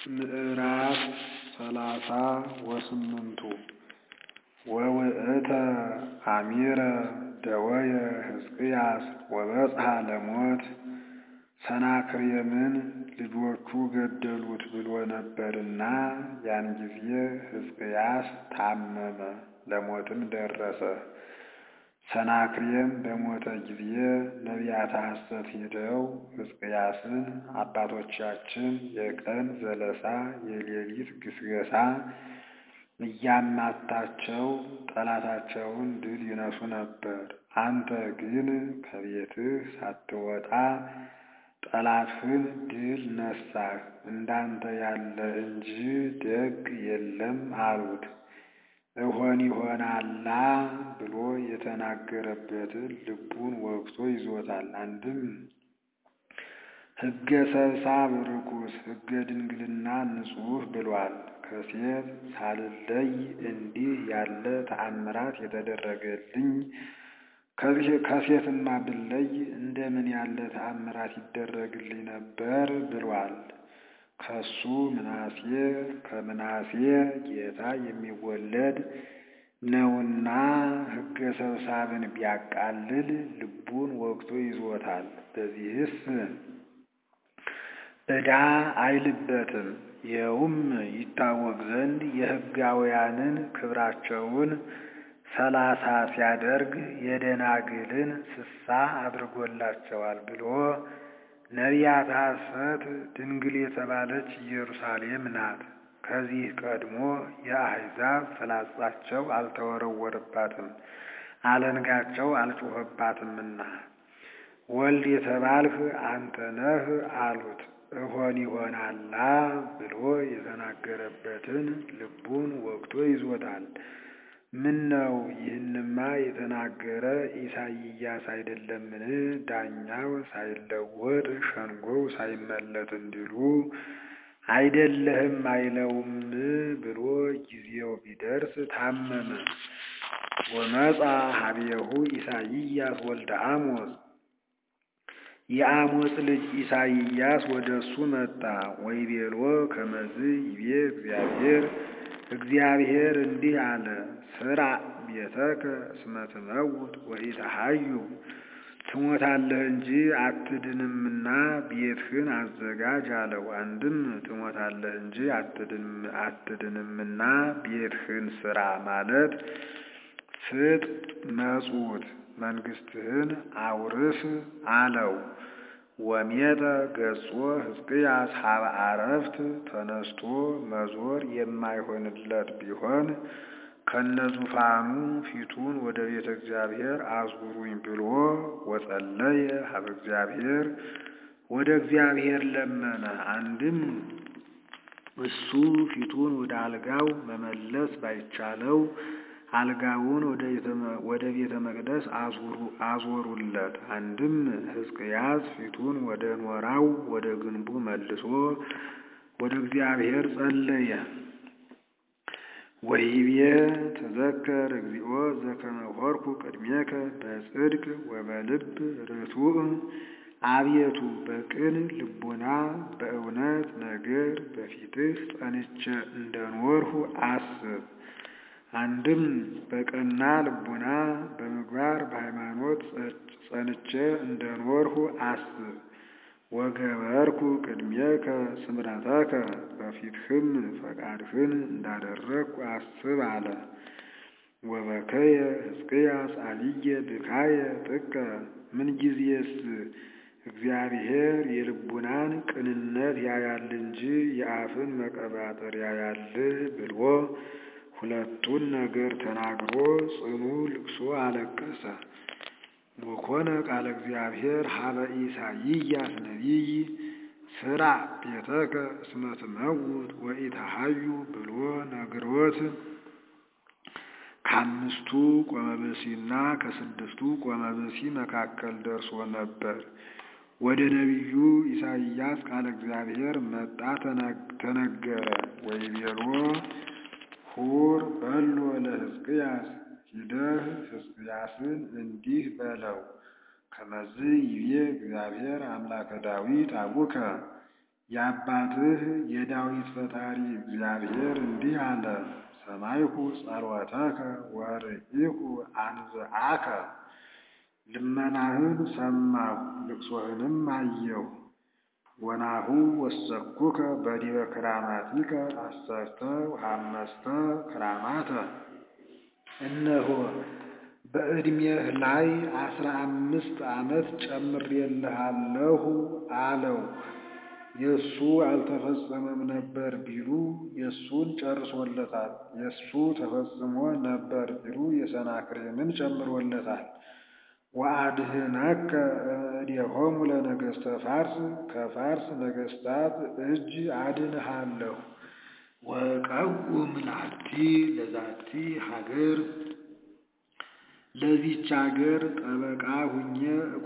ምዕራፍ ሰላሳ ወስምንቱ ወውእተ አሚረ ደወየ ሕዝቅያስ ወበጽሐ ለሞት ሰናክሬምን ልጆቹ ገደሉት ብሎ ነበርና ያን ጊዜ ሕዝቅያስ ታመመ፣ ለሞትም ደረሰ። ሰናክሬም በሞተ ጊዜ ነቢያተ ሐሰት ሄደው ሕዝቅያስን አባቶቻችን የቀን ዘለሳ የሌሊት ግስገሳ እያማታቸው ጠላታቸውን ድል ይነሱ ነበር። አንተ ግን ከቤትህ ሳትወጣ ጠላትህን ድል ነሳህ፣ እንዳንተ ያለ እንጂ ደግ የለም አሉት። እሆን ይሆናላ ብሎ የተናገረበትን ልቡን ወግቶ ይዞታል። አንድም ሕገ ሰብሳብ ርኩስ ሕገ ድንግልና ንጹሕ ብሏል። ከሴት ሳልለይ እንዲህ ያለ ተአምራት የተደረገልኝ ከሴትማ ብለይ እንደምን ያለ ተአምራት ይደረግልኝ ነበር ብሏል። ከሱ ምናሴ ከምናሴ ጌታ የሚወለድ ነውና ሕገ ሰብሳብን ቢያቃልል ልቡን ወግቶ ይዞታል። በዚህስ ዕዳ አይልበትም። ይኸውም ይታወቅ ዘንድ የሕጋውያንን ክብራቸውን ሰላሳ ሲያደርግ የደናግልን ስሳ አድርጎላቸዋል ብሎ ነቢያተ ሐሰት ድንግል የተባለች ኢየሩሳሌም ናት። ከዚህ ቀድሞ የአሕዛብ ፍላጻቸው አልተወረወረባትም፣ አለንጋቸው አልጮኸባትምና ወልድ የተባልህ አንተ ነህ አሉት። እሆን ይሆናላ ብሎ የተናገረበትን ልቡን ወግቶ ይዞታል። ምን ነው ይህንማ የተናገረ ኢሳይያስ አይደለምን? ዳኛው ሳይለወጥ ሸንጎው ሳይመለጥ እንዲሉ አይደለህም አይለውም ብሎ ጊዜው ቢደርስ ታመመ። ወመጻ ሀቤሁ ኢሳይያስ ወልደ አሞጽ የአሞጽ ልጅ ኢሳይያስ ወደ እሱ መጣ። ወይቤሎ ከመዝ ይቤ እግዚአብሔር እግዚአብሔር እንዲህ አለ፣ ስራ ቤተከ እስመ ትመውት ወኢተሐዩ ትሞታለህ እንጂ አትድንምና ቤትህን አዘጋጅ አለው። አንድም ትሞታለህ እንጂ አትድንምና ቤትህን ስራ ማለት ስጥ መጹት መንግስትህን አውርስ አለው። ወሜጠ ገጾ ሕዝቅያስ ሀበ አረፍት ተነስቶ መዞር የማይሆንለት ቢሆን ከነዙፋኑ ፊቱን ወደ ቤተ እግዚአብሔር አዙሩኝ ብሎ ወጸለየ ሀበ እግዚአብሔር ወደ እግዚአብሔር ለመነ። አንድም እሱ ፊቱን ወደ አልጋው መመለስ ባይቻለው አልጋውን ወደ ቤተ መቅደስ አዞሩለት። አንድም ሕዝቅያስ ፊቱን ወደ ኖራው ወደ ግንቡ መልሶ ወደ እግዚአብሔር ጸለየ። ወይቤ ተዘከር እግዚኦ ዘከመ ሆርኩ ቅድሜከ በጽድቅ ወበልብ ርቱዕ አቤቱ በቅን ልቡና በእውነት ነገር በፊትህ ጸንቼ እንደኖርሁ አስብ። አንድም በቀና ልቡና በምግባር በሃይማኖት ጸንቼ እንደኖርሁ አስብ። ወገበርኩ ቅድሜከ ስምረተከ በፊትህም ፈቃድህን እንዳደረግኩ አስብ አለ። ወበከየ ሕዝቅያስ አብየ ብካየ ጥቀ ምንጊዜስ እግዚአብሔር የልቡናን ቅንነት ያያል እንጂ የአፍን መቀባጠር ያያል ብሎ ሁለቱን ነገር ተናግሮ ጽኑ ልቅሶ አለቀሰ። ወኮነ ቃለ እግዚአብሔር ሀበ ኢሳይያስ ነቢይ ስራ ቤተከ እስመ ትመውት ወኢተሐዩ ብሎ ነግሮት ከአምስቱ ቆመብሲና ከስድስቱ ቆመብሲ መካከል ደርሶ ነበር። ወደ ነቢዩ ኢሳይያስ ቃለ እግዚአብሔር መጣ ተነገረ። ወይቤሎ ሁር በሎ ለሕዝቅያስ ሂደህ ሕዝቅያስን እንዲህ በለው ከመዝ ይቤ እግዚአብሔር አምላከ ዳዊት አቡከ የአባትህ የዳዊት ፈጣሪ እግዚአብሔር እንዲህ አለ፣ ሰማይኩ ጸሎተከ ወርኢኩ አንብዓከ ልመናህን ሰማሁ፣ ልቅሶህንም አየሁ። ወናሁ ወሰኩከ በዲበ ክራማቲከ አሰርተ ወሐመስተ ክራማተ እነሆ በዕድሜህ ላይ አስራ አምስት ዓመት ጨምሬልሃለሁ አለው። የእሱ አልተፈጸመም ነበር ቢሉ የእሱን ጨርሶለታል። የእሱ ተፈጽሞ ነበር ቢሉ የሰናክሬምን ጨምሮለታል። ወአድኅነከ እምእዴሆሙ ለነገሥተ ፋርስ ከፋርስ ነገሥታት እጅ አድንሃለሁ። ወቀውም ላቲ ለዛቲ ሀገር ለዚች አገር ጠበቃ ሁኜ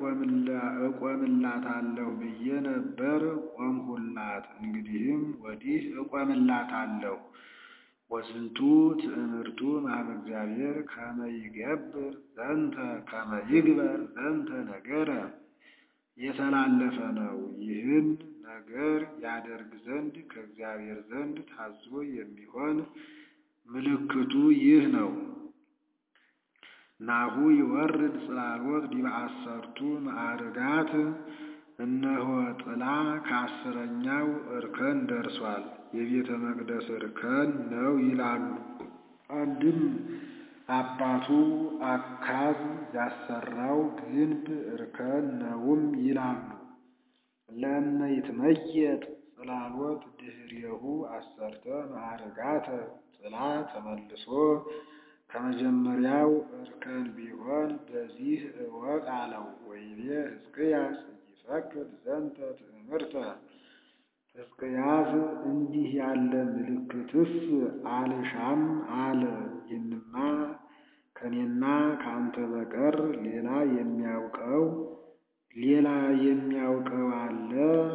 እቆምላታለሁ ብዬ ነበር፣ ቆምሁላት። እንግዲህም ወዲህ እቆምላታለሁ። ወስንቱ ትእምርቱ እምኀበ እግዚአብሔር ከመ ይገብር ዘንተ ከመ ይግበር ዘንተ ነገረ የተላለፈ ነው። ይህን ነገር ያደርግ ዘንድ ከእግዚአብሔር ዘንድ ታዞ የሚሆን ምልክቱ ይህ ነው። ናሁ ይወርድ ጽላሎት ዲበ አሰርቱ ማዕርጋት እነሆ ጥላ ከአስረኛው እርከን ደርሷል። የቤተ መቅደስ እርከን ነው ይላሉ። አንድም አባቱ አካዝ ያሰራው ግንብ እርከን ነውም ይላሉ። ለእመ ይትመየጥ ጽላሎት ድኅሬሁ አሰርተ ማዕርጋተ ጥላ ተመልሶ ከመጀመሪያው እርከን ቢሆን በዚህ እወቅ አለው። ወይቤ ሕዝቅያስ ይፈቅድ ዘንተ ትእምርተ ሕዝቅያስ እንዲህ ያለ ምልክትስ አልሻም አለ። ይህንማ ከኔና ከአንተ በቀር ሌላ የሚያውቀው ሌላ የሚያውቀው አለ?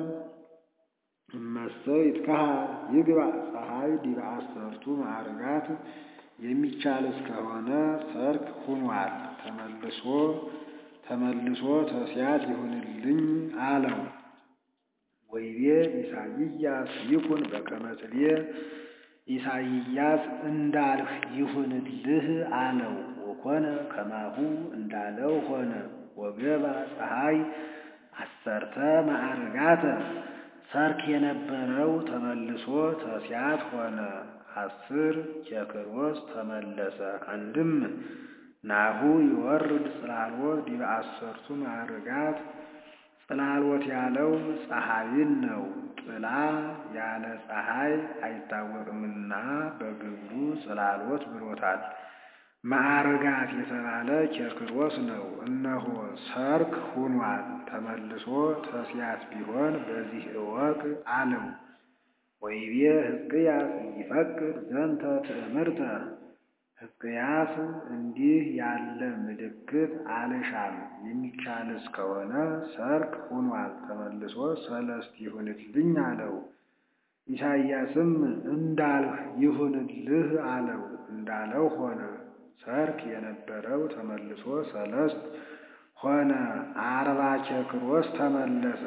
እመሰ ይትከሃል ይግባእ ፀሐይ ዲበ አሰርቱ ማዕርጋት የሚቻል እስከሆነ ሰርክ ሁኗል። ተመልሶ ተመልሶ ተስያት ይሁንልኝ አለው። ወይቤ ኢሳይያስ ይኩን በከመ ጽሌ ኢሳይያስ እንዳልህ ይሁንልህ አለው። ወኮነ ከማሁ እንዳለው ሆነ። ወገባ ፀሐይ አሰርተ ማዕርጋተ ሰርክ የነበረው ተመልሶ ተስያት ሆነ። አስር ኬክሮስ ተመለሰ። አንድም ናሁ ይወርድ ጽላሎት ዲበ አሰርቱ ማዕርጋት ጽላሎት ያለው ፀሐይን ነው። ጥላ ያለ ፀሐይ አይታወቅምና በግብሩ ጽላሎት ብሎታል። ማዕርጋት የተባለ ኬክሮስ ነው። እነሆ ሰርክ ሁኗል። ተመልሶ ተስያት ቢሆን በዚህ እወቅ አለው። ወይቤ ሕዝቅያስ ይፈቅድ ዘንተ ትእምርተ ሕዝቅያስ እንዲህ ያለ ምልክት አልሻም፣ የሚቻልስ ከሆነ ሰርክ ሁኗል፣ ተመልሶ ሰለስት ይሁንልኝ አለው። ኢሳይያስም እንዳልህ ይሁንልህ አለው። እንዳለው ሆነ። ሰርክ የነበረው ተመልሶ ሰለስት ሆነ። አርባ ኬክሮስ ተመለሰ።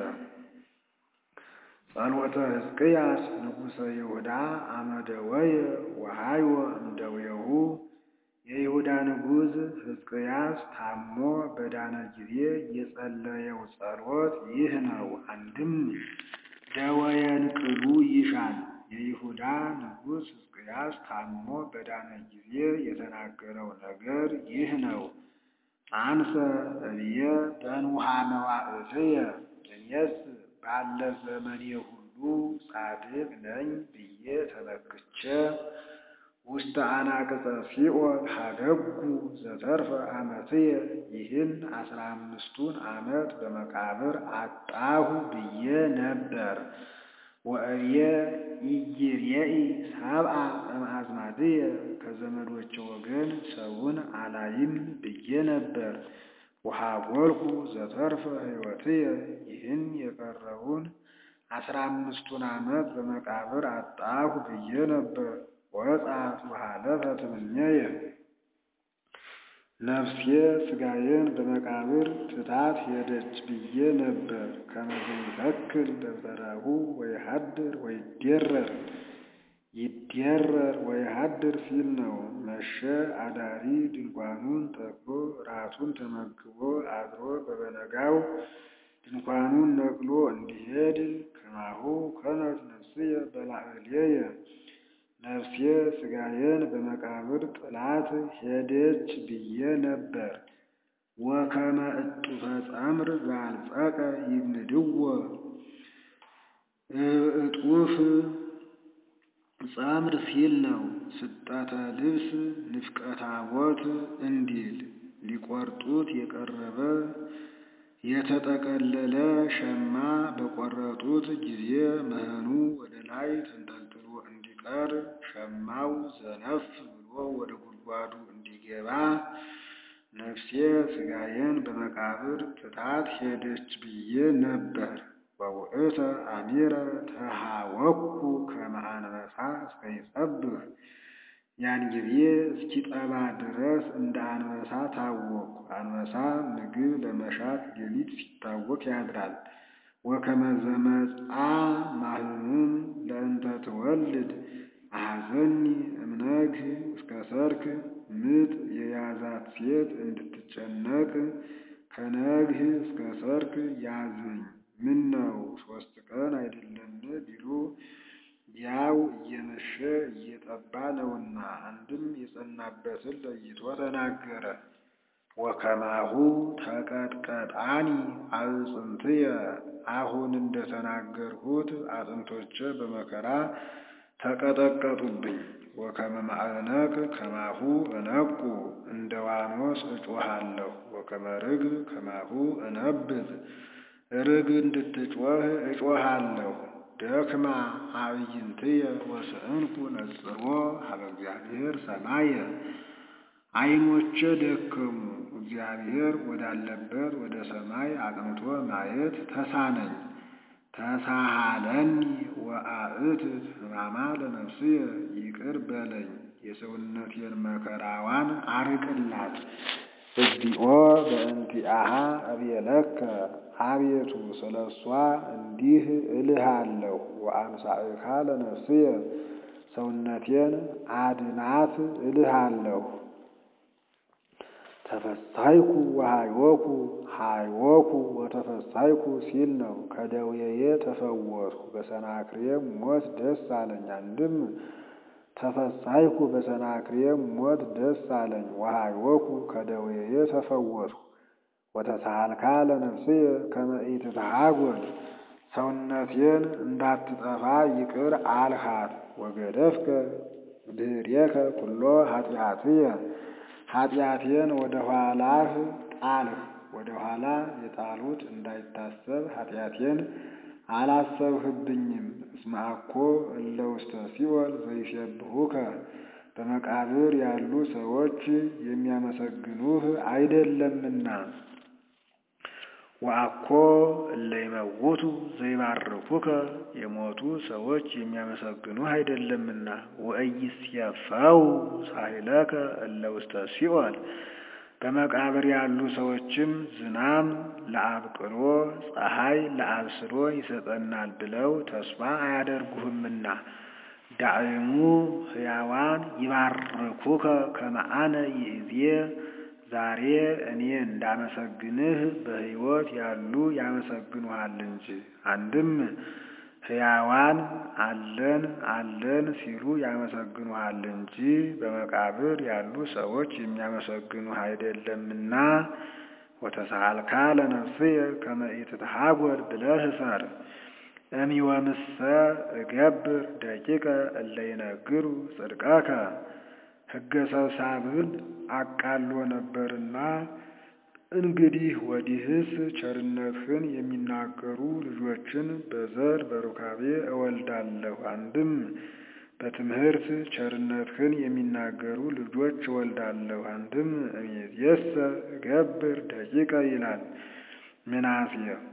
ጸሎተ ሕዝቅያስ ንጉሠ ይሁዳ አመደወየ ወሃይወ እምደዌሁ የይሁዳ ንጉሥ ሕዝቅያስ ታሞ በዳነ ጊዜ የጸለየው ጸሎት ይህ ነው። አንድም ደወየን ቅሉ ይሻል። የይሁዳ ንጉሥ ሕዝቅያስ ታሞ በዳነ ጊዜ የተናገረው ነገር ይህ ነው። አንሰ እብየ በንውሃ መዋዕትየ እኔስ ባለ ዘመኔ ሁሉ ጻድቅ ነኝ ብዬ ተመክቼ ውስተ አናቅጸ ሲኦል ሀደጉ ዘተርፈ ዓመትየ ይህን አስራ አምስቱን ዓመት በመቃብር አጣሁ ብዬ ነበር። ወእብየ ኢይሬኢ ሰብአ እምአዝማድየ ከዘመዶቼ ወገን ሰውን አላይም ብዬ ነበር። ወሀጐልኩ ዘተርፈ ሕይወትየ ይህን የቀረውን አስራ አምስቱን ዓመት በመቃብር አጣሁ ብዬ ነበር። ወጻት ወሀለፈት እምኔየ ነፍሴ ሥጋዬን በመቃብር ትታት ሄደች ብዬ ነበር። ከመ ዘይተክል ደብተራሁ ወይሃድር ወይዴረር ይዴረር ወይሃድር ሲል ነው። መሸ አዳሪ ድንኳኑን ተክሎ ራቱን ተመግቦ አድሮ በበነጋው ድንኳኑን ነቅሎ እንዲሄድ ከማሁ ከመት ነፍስየ በላዕሌየ ነፍሴ ሥጋዬን በመቃብር ጥላት ሄደች ብዬ ነበር። ወከመ እጡፈ ጸምር ዘአልጸቀ ይብንድዎ እጡፍ ጸምር ሲል ነው። ስጠተ ልብስ ንፍቀ ታቦት እንዲል ሊቆርጡት የቀረበ የተጠቀለለ ሸማ በቆረጡት ጊዜ መህኑ ወደ ላይ ተንጠልጥሎ እንዲቀር ሸማው ዘነፍ ብሎ ወደ ጉድጓዱ እንዲገባ ነፍሴ ሥጋዬን በመቃብር ትታት ሄደች ብዬ ነበር። ወውእተ አሚረ ተሃወኩ ከመ አንበሳ እስከ ይጸብህ ያን ጊዜ እስኪጠባ ድረስ እንደ አንበሳ ታወኩ። አንበሳ ምግብ ለመሻት ሌሊት ሲታወክ ያድራል። ወከመ ዘመጽአ ማህምም ለእንተ ትወልድ አሐዘኒ እምነግህ እስከ ሰርክ ምጥ የያዛት ሴት እንድትጨነቅ ከነግህ እስከ ሰርክ ያዝኝ ምን ነው ሦስት ቀን አይደለም ቢሉ ያው እየመሸ እየጠባ ነውና። አንድም የጸናበትን ለይቶ ተናገረ። ወከማሁ ተቀጥቀጣኒ አዕጽምትየ አሁን እንደተናገርሁት አጥንቶቼ በመከራ ተቀጠቀጡብኝ። ወከመ ማዕነቅ ከማሁ እነቁ እንደ ዋኖስ እጮሃለሁ። ወከመ ርግብ ከማሁ እነብብ ርግብ እንድትጮህ እጮሃለሁ። ደክማ አዕይንትየ ወስእንኩ ነጽሮ ሀበ እግዚአብሔር ሰማየ ዓይኖቼ ደከሙ፣ እግዚአብሔር ወዳለበት ወደ ሰማይ አቅንቶ ማየት ተሳነኝ። ተሳሃለኒ ወአእትት ሕማማ ለነፍስየ ይቅር በለኝ የሰውነቴን መከራዋን አርቅላት። እግዚኦ በእንቲአሃ አብየለከ አቤቱ ስለ እሷ እንዲህ እልሃለሁ። ወአምሳእካ ለነፍስየ ሰውነቴን አድናት እልሃለሁ። ተፈሳይኩ ወሃይወኩ ሃይወኩ ወተፈሳይኩ ሲል ነው። ከደዌዬ ተፈወስኩ በሰናክሬም ሞት ደስ አለኝ። አንድም ተፈሳይኩ በሰናክሬም ሞት ደስ አለኝ። ወሃይወኩ ከደዌዬ ተፈወስኩ። ወተሳሃልካ ለነፍስየ ከመ ኢትትሃጎል ሰውነቴን እንዳትጠፋ ይቅር አልሃት። ወገደፍከ ድኅሬከ ኩሎ ኃጢአትየ ኃጢአቴን ወደ ኋላህ ጣልህ። ወደ ኋላ የጣሉት እንዳይታሰብ ኃጢአቴን አላሰብህብኝም። እስመ አኮ እለ ውስተ ሲኦል ዘይሴብሑከ በመቃብር ያሉ ሰዎች የሚያመሰግኑህ አይደለምና። ወአኮ እለ ይመውቱ ዘይባርኩከ የሞቱ ሰዎች የሚያመሰግኑህ አይደለምና። ወኢይሴፈው ሳህለከ እለ ውስተ ሲኦል በመቃብር ያሉ ሰዎችም ዝናም ለአብቅሎ ፀሐይ ለአብስሎ ይሰጠናል ብለው ተስፋ አያደርጉህምና። ዳዕሙ ሕያዋን ይባርኩከ ከመ አነ ይእዜ ዛሬ እኔ እንዳመሰግንህ በሕይወት ያሉ ያመሰግኑሃል እንጂ። አንድም ሕያዋን አለን አለን ሲሉ ያመሰግኑሃል እንጂ በመቃብር ያሉ ሰዎች የሚያመሰግኑህ አይደለምና። ወተሳሃልካ ለነፍስየ ከመ ኢትትሃጎል ብለህ እሰር። እምወምሰ እገብር ደቂቀ እለ ይነግሩ ጽድቀከ ሕገ ሰብሳብን አቃሎ ነበርና እንግዲህ ወዲህስ ቸርነትህን የሚናገሩ ልጆችን በዘር በሩካቤ እወልዳለሁ። አንድም በትምህርት ቸርነትህን የሚናገሩ ልጆች እወልዳለሁ። አንድም እምይእዜሰ እገብር ደቂቀ ይላል። ምናሴ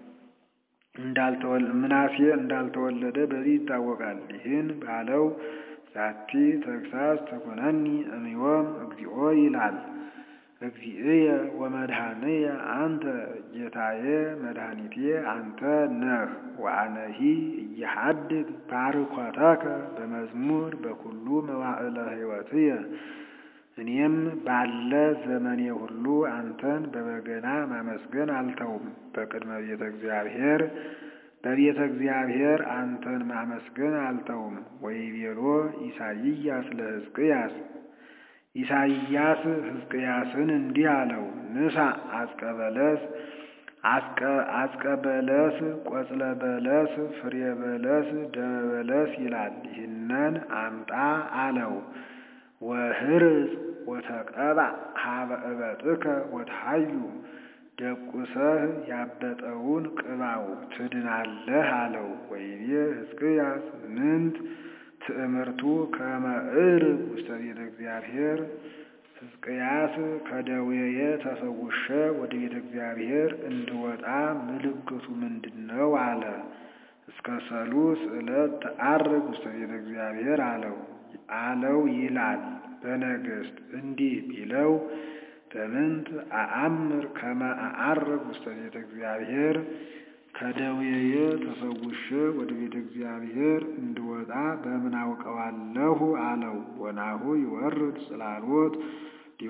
ምናሴ እንዳልተወለደ በዚህ ይታወቃል። ይህን ባለው ዛቲ ተግሳጽ ተኮነኒ እምዮም እግዚኦ ይላል። እግዚእየ ወመድኃኒየ አንተ ጌታዬ መድኃኒቴ አንተ ነህ። ወአነሂ እየሐድግ ባርኮተከ በመዝሙር በኩሉ መዋዕለ ሕይወትየ እኔም ባለ ዘመኔ ሁሉ አንተን በበገና ማመስገን አልተውም። በቅድመ ቤተ እግዚአብሔር በቤተ እግዚአብሔር አንተን ማመስገን አልተውም። ወይቤሎ ኢሳይያስ ለሕዝቅያስ ኢሳይያስ ሕዝቅያስን እንዲህ አለው፣ ንሳ አጽቀ በለስ አጽቀ በለስ ቆጽለ በለስ ፍሬ በለስ ደመ በለስ ይላል። ይህንን አምጣ አለው። ወህርጽ ወተቀባ ሀበ እበጥከ ወትሐዩ ደቁሰህ ያበጠውን ቅባው ትድናለህ አለው። ወይቤ ሕዝቅያስ ምንት ትእምርቱ ከመ ዕርግ ውስተ ቤተ እግዚአብሔር ሕዝቅያስ ከደዌየ ተፈውሸ ወደ ቤተ እግዚአብሔር እንድወጣ ምልክቱ ምንድን ነው? አለ። እስከ ሰሉስ ዕለት ተዐርግ ውስተ ቤተ እግዚአብሔር አለው አለው ይላል በነገሥት እንዲህ ቢለው በምንት አአምር ከመ አዐርግ ውስተ ቤተ እግዚአብሔር ከደዌየ ተፈውሸ ወደ ቤተ እግዚአብሔር እንድወጣ በምን አውቀዋለሁ? አለው። ወናሁ ይወርድ ጽላሎት ዲበ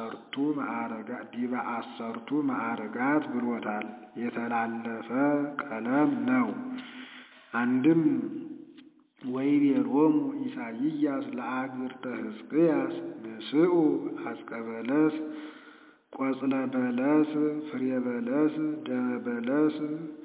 አሰርቱ ማዕርጋት ብሎታል። የተላለፈ ቀለም ነው። አንድም ወይቤሎሙ ኢሳይያስ ለአግብርተ ሕዝቅያስ ንስኡ አጽቀ በለስ ቆጽለ በለስ ፍሬ በለስ ደመ በለስ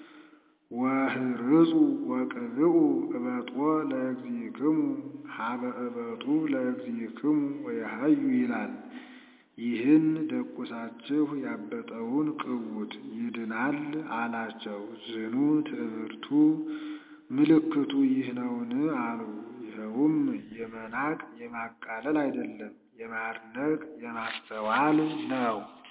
ወህርጹ ወቅብኡ እበጦ ለእግዚእክሙ ሀበ እበጡ ለእግዚእክሙ ወየሐዩ ይላል። ይህን ደቁሳችሁ ያበጠውን ቅቡት ይድናል አላቸው። ዝኑ ትዕምርቱ ምልክቱ ይህ ነውን? አሉ። ይኸውም የመናቅ የማቃለል አይደለም፣ የማድነቅ የማስተዋል ነው።